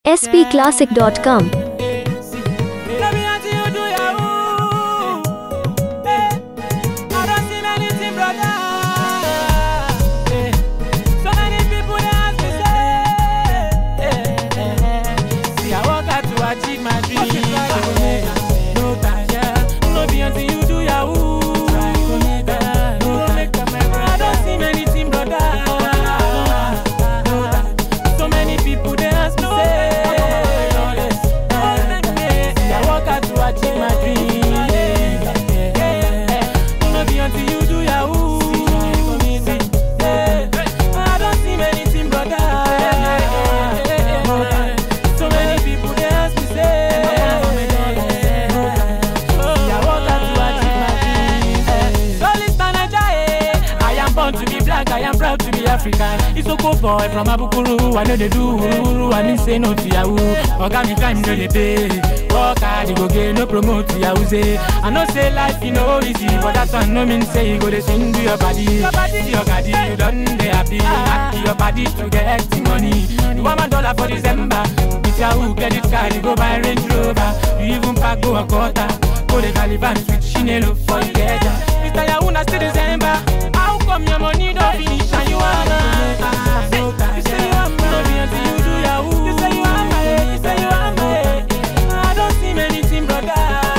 spclassic.com. Let me ask you, do Yahoo? Eh, I don't see many thing, brother. Eh, so many people they ask me, say, eh, eh, eh. See, I work hard to achieve my dream. Eh, No time, yeah. No be until you do Yahoo. Eh, no time. I don't see many thing, brother. No time. So many people they ask me, say, See, I work hard to achieve my dream. No be until you do Yahoo. I don't see many thing, brother. So many people they ask me, say, See, I work hard to achieve my dream. So listen, Naija, I am born to be black, I am proud to be African. It's a cool boy from Abukuru, I know they do uru, I mean say no to Yahoo. Oga me crime no dey pay. Work hard, you go get no promote to Yahoo say. I know say life you know easy, but that one no mean say you go dey sing to your body. See your body, you done dey happy. Happy your body to get the money. You want my dollar for December. With Yahoo credit card, you go buy Range Rover. You even pack go a quarter. Go the Caliban with Chinelo for Ikeja. Mr. Yahoo na still December. How come your money don't finish and you wanna? You say you want no be until you do Yahoo. You say you want my, you say you want my. I don't see many thing, brother.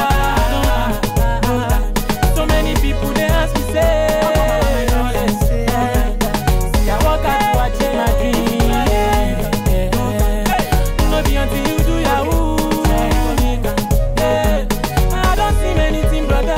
So many people they ask me say. See, I work hard to achieve my dream. No be until you do Yahoo. I don't see many thing, brother.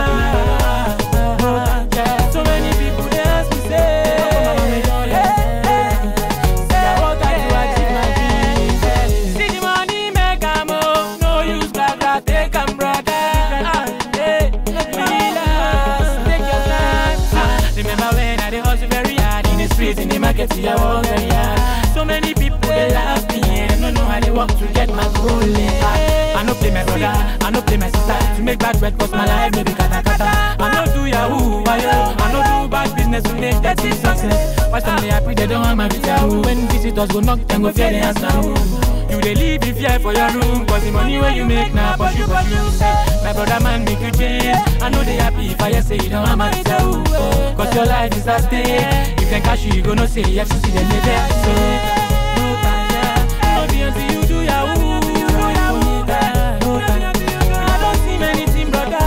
So many people they ask me say. Say I work hard to achieve my dream. See the money make am oh, no use blah blah take am brother. Ah, hey, relax, take your time. Ah, remember when I dey hustle very hard in the streets in the market, see I work very hard. So many people they laugh me and them no know how they walk to get my goal. Ah, I no play my brother, I no play my sister to make bad bread cause my life no be kata kata. I no do yahoo, why yo? I no do bad business to make dirty success. Watch them they happy they don't want my with yahoo. When visitors go knock, them go fear the answer. who. You dey live in fear for your room Cause the money where you make now but you but you say My brother man make you change I know they happy if I hear say you don't want my tell Cause your life is at stake If them cash you, you go no say FCC them they there So no time yeah. No be until you do yahoo No time. I don't see many thing brother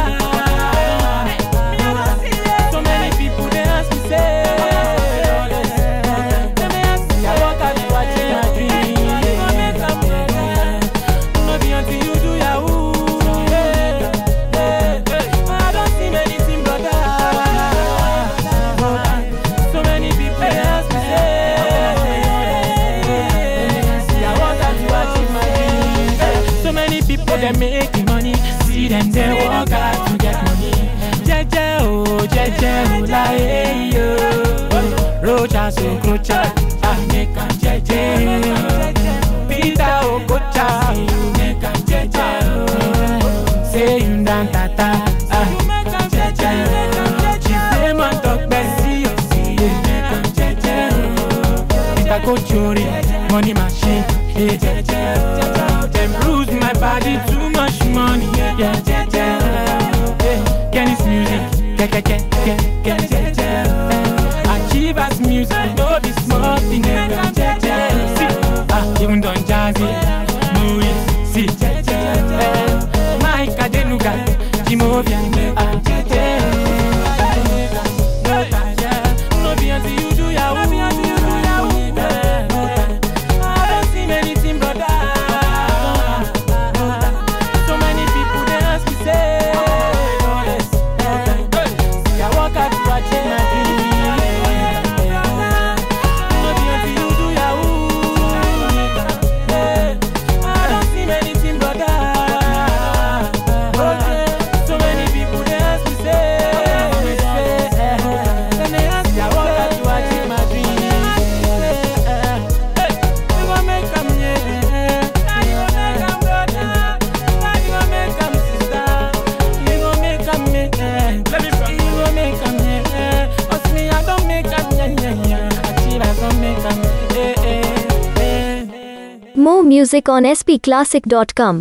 So many people they ask me say Them they ask me I work hard to achieve my dream no be until you do Yahoo. Hey, hey, hey. I don't see many thing, brother. So many people they ask me, say, see, I want her to achieve my dreams. So many people they making money, see them they work hard to get money. Jeje oh, jeje oh, la hey yo. Rocha so krocha, ah make am jeje. Peter Okocha, you make am jeje. oh. Say you dan tata, ah jeje. Chifemon talk Bessie, oh, see you make am jeje. oh. Peter Kochori, money machine, yeah jeje. oh. Them bruise my body, too much money, yeah yeah jeje. oh. Yeah, Kenny's music, ke ke ke ke ke jeje. oh. Achievers music, no be small thing, yeah jeje. oh. See, ah even Don Jazzy, Louis, see jeje. oh. Mike Adenuga, Jimovia, ah jeje. oh. No time, yeah. No be until you do Yahoo. Yeah, no time. I don't see many thing, brother. So many people they ask me say, See, I work hard to achieve my dream. No be until you do Yahoo. Yeah, I don't see many thing, brother. So many people music on spclassic.com.